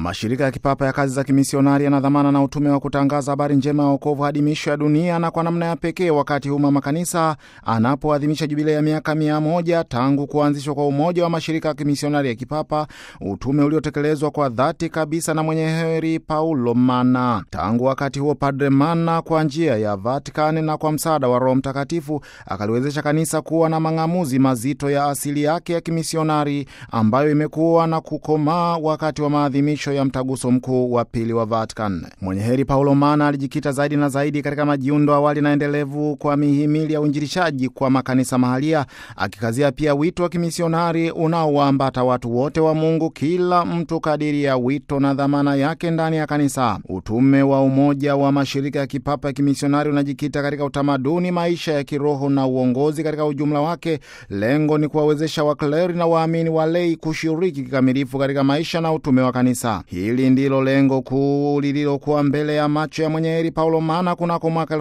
Mashirika ya kipapa ya kazi za kimisionari yana dhamana na utume wa kutangaza habari njema ya wokovu hadi miisho ya dunia, na kwa namna ya pekee wakati huu mama kanisa anapoadhimisha jubilei ya miaka mia moja tangu kuanzishwa kwa umoja wa mashirika ya kimisionari ya kipapa, utume uliotekelezwa kwa dhati kabisa na mwenye heri Paulo Mana. Tangu wakati huo, Padre Mana kwa njia ya Vatikani na kwa msaada wa Roho Mtakatifu akaliwezesha kanisa kuwa na mang'amuzi mazito ya asili yake ya kimisionari ambayo imekuwa na kukomaa wakati wa maadhimisho ya mtaguso mkuu wa pili wa Vatican. Mwenye heri Paulo Mana alijikita zaidi na zaidi katika majiundo awali na endelevu kwa mihimili ya uinjilishaji kwa makanisa mahalia, akikazia pia wito wa kimisionari unaowaambata watu wote wa Mungu, kila mtu kadiri ya wito na dhamana yake ndani ya kanisa. Utume wa umoja wa mashirika ya kipapa ya kimisionari unajikita katika utamaduni, maisha ya kiroho na uongozi katika ujumla wake. Lengo ni kuwawezesha wakleri na waamini walei kushiriki kikamilifu katika maisha na utume wa kanisa. Hili ndilo lengo kuu lililokuwa mbele ya macho ya mwenye heri Paulo Mana kunako mwaka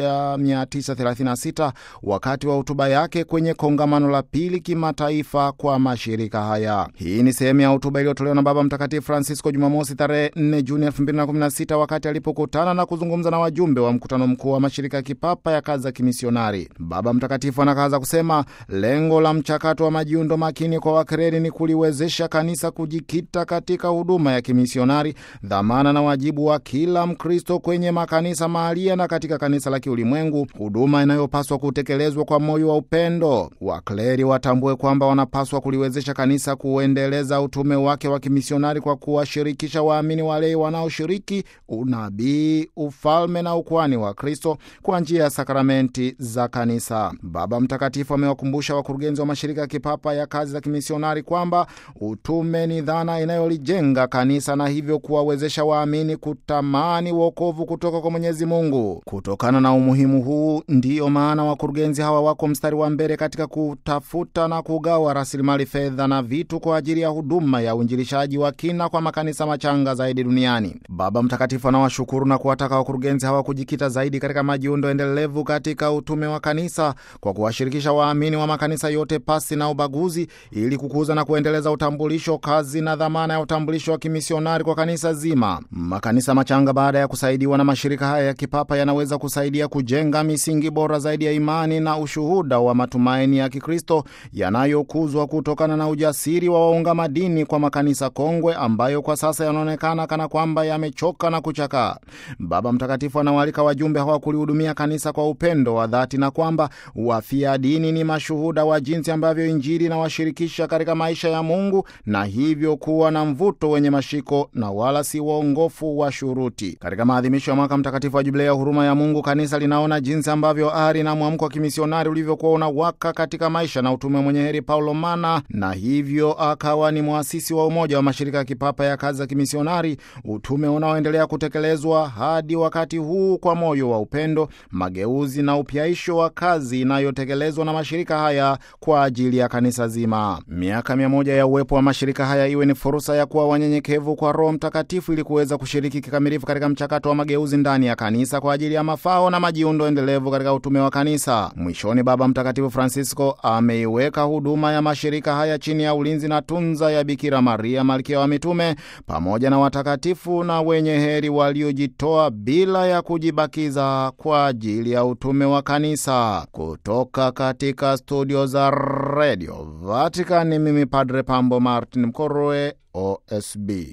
1936 wakati wa hotuba yake kwenye kongamano la pili kimataifa kwa mashirika haya. Hii ni sehemu ya hotuba iliyotolewa na Baba Mtakatifu Francisco Jumamosi tarehe 4 Juni 2016 wakati alipokutana na kuzungumza na wajumbe wa mkutano mkuu wa mashirika ya kipapa ya kazi za kimisionari. Baba Mtakatifu anakaza kusema lengo la mchakato wa majiundo makini kwa wakreri ni kuliwezesha kanisa kujikita katika huduma ya kimisionari, dhamana na wajibu wa kila Mkristo kwenye makanisa mahalia na katika kanisa la kiulimwengu, huduma inayopaswa kutekelezwa kwa moyo wa upendo. Wakleri watambue kwamba wanapaswa kuliwezesha kanisa kuendeleza utume wake wa kimisionari kwa kuwashirikisha waamini walei wanaoshiriki unabii, ufalme na ukwani wa Kristo kwa njia ya sakramenti za kanisa. Baba Mtakatifu amewakumbusha wakurugenzi wa mashirika ya kipapa ya kazi za kimisionari kwamba utume ni dhana inayolijenga kanisa na hivyo kuwawezesha waamini kutamani wokovu kutoka kwa Mwenyezi Mungu. Kutokana na umuhimu huu, ndiyo maana wakurugenzi hawa wako mstari wa mbele katika kutafuta na kugawa rasilimali fedha na vitu kwa ajili ya huduma ya uinjilishaji wa kina kwa makanisa machanga zaidi duniani. Baba Mtakatifu anawashukuru na kuwataka wakurugenzi hawa kujikita zaidi katika majiundo endelevu katika utume wa kanisa kwa kuwashirikisha waamini wa makanisa yote pasi na ubaguzi, ili kukuza na kuendeleza utambulisho, kazi na dhamana ya utambulisho wa kimisionari kwa kanisa zima. Makanisa machanga baada ya kusaidiwa na mashirika haya ya kipapa yanaweza kusaidia kujenga misingi bora zaidi ya imani na ushuhuda wa matumaini ya Kikristo yanayokuzwa kutokana na ujasiri wa waunga madini kwa makanisa kongwe ambayo kwa sasa yanaonekana kana kwamba yamechoka na kuchakaa. Baba Mtakatifu anawaalika wajumbe hawa kulihudumia kanisa kwa upendo wa dhati na kwamba wafia dini ni mashuhuda wa jinsi ambavyo Injili inawashirikisha katika maisha ya Mungu na hivyo kuwa na mvuto wenye mashiko na wala si waongofu wa shuruti. Katika maadhimisho ya mwaka mtakatifu wa Jubilei ya huruma ya Mungu, kanisa linaona jinsi ambavyo ari na mwamko wa kimisionari ulivyokuwa unawaka katika maisha na utume mwenye heri Paulo Mana, na hivyo akawa ni mwasisi wa umoja wa mashirika ya kipapa ya kazi za kimisionari, utume unaoendelea kutekelezwa hadi wakati huu kwa moyo wa upendo, mageuzi na upyaisho wa kazi inayotekelezwa na mashirika haya kwa ajili ya kanisa zima. Miaka mia moja ya uwepo wa mashirika haya iwe ni fursa ya kuwa wanyenyekevu kwa Roho Mtakatifu ili kuweza kushiriki kikamilifu katika mchakato wa mageuzi ndani ya kanisa kwa ajili ya mafao na majiundo endelevu katika utume wa kanisa. Mwishoni, Baba Mtakatifu Francisco ameiweka huduma ya mashirika haya chini ya ulinzi na tunza ya Bikira Maria, malkia wa mitume, pamoja na watakatifu na wenye heri waliojitoa bila ya kujibakiza kwa ajili ya utume wa kanisa. Kutoka katika studio za redio Vatican, mimi Padre Pambo Martin Mkorwe, OSB.